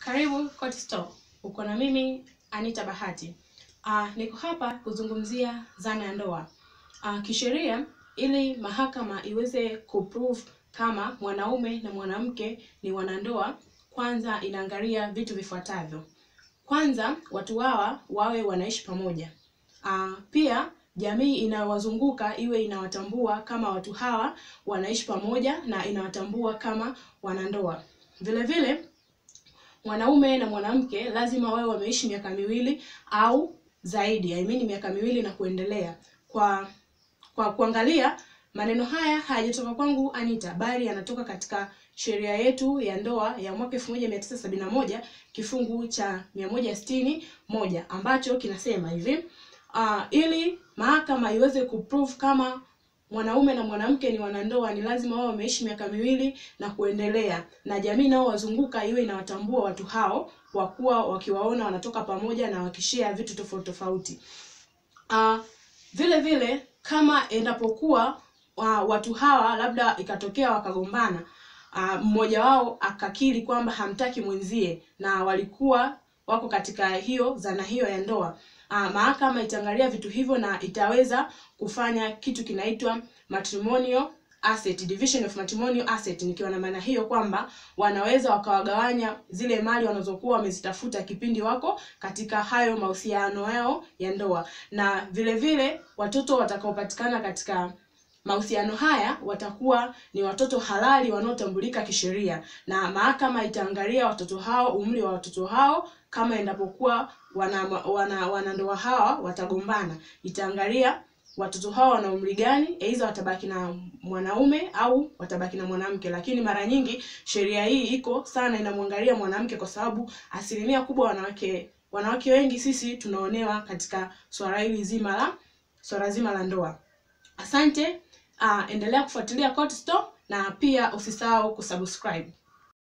Karibu Court Store. Uko na mimi Anita Bahati. Uh, niko hapa kuzungumzia dhana ya ndoa. Uh, kisheria ili mahakama iweze kuprove kama mwanaume na mwanamke ni wanandoa, kwanza inaangalia vitu vifuatavyo. Kwanza, watu hawa wawe wanaishi pamoja. Uh, pia jamii inayowazunguka iwe inawatambua kama watu hawa wanaishi pamoja na inawatambua kama wanandoa. Vile vile mwanaume na mwanamke lazima wawe wameishi miaka miwili au zaidi, I mean miaka miwili na kuendelea. Kwa kwa kuangalia maneno haya hayajatoka kwangu Anita, bali yanatoka katika sheria yetu ya ndoa ya mwaka 1971 kifungu cha 160 moja ambacho kinasema hivi uh, ili mahakama iweze kuprove kama mwanaume na mwanamke ni wanandoa ni lazima wao wameishi miaka miwili na kuendelea, na jamii nao wazunguka iwe inawatambua watu hao kwa kuwa wakiwaona wanatoka pamoja na wakishare vitu tofauti tofauti. Uh, vile vile kama endapokuwa uh, watu hawa labda ikatokea wakagombana, uh, mmoja wao akakiri kwamba hamtaki mwenzie na walikuwa wako katika hiyo zana hiyo ya ndoa uh, mahakama itaangalia vitu hivyo na itaweza kufanya kitu kinaitwa matrimonial asset division of matrimonial asset, nikiwa na maana hiyo kwamba wanaweza wakawagawanya zile mali wanazokuwa wamezitafuta kipindi wako katika hayo mahusiano yao ya ndoa, na vile vile watoto watakaopatikana katika mahusiano haya watakuwa ni watoto halali wanaotambulika kisheria, na mahakama itaangalia watoto hao, umri wa watoto hao, kama endapokuwa wana wana wanandoa hawa watagombana, itaangalia watoto hao wana umri gani, aidha watabaki na mwanaume au watabaki na mwanamke. Lakini mara nyingi sheria hii iko sana inamwangalia mwanamke, kwa sababu asilimia kubwa wanawake wanawake wengi sisi tunaonewa katika swala hili zima la swala zima la ndoa. Asante. Uh, endelea kufuatilia Court Store na pia usisahau kusubscribe.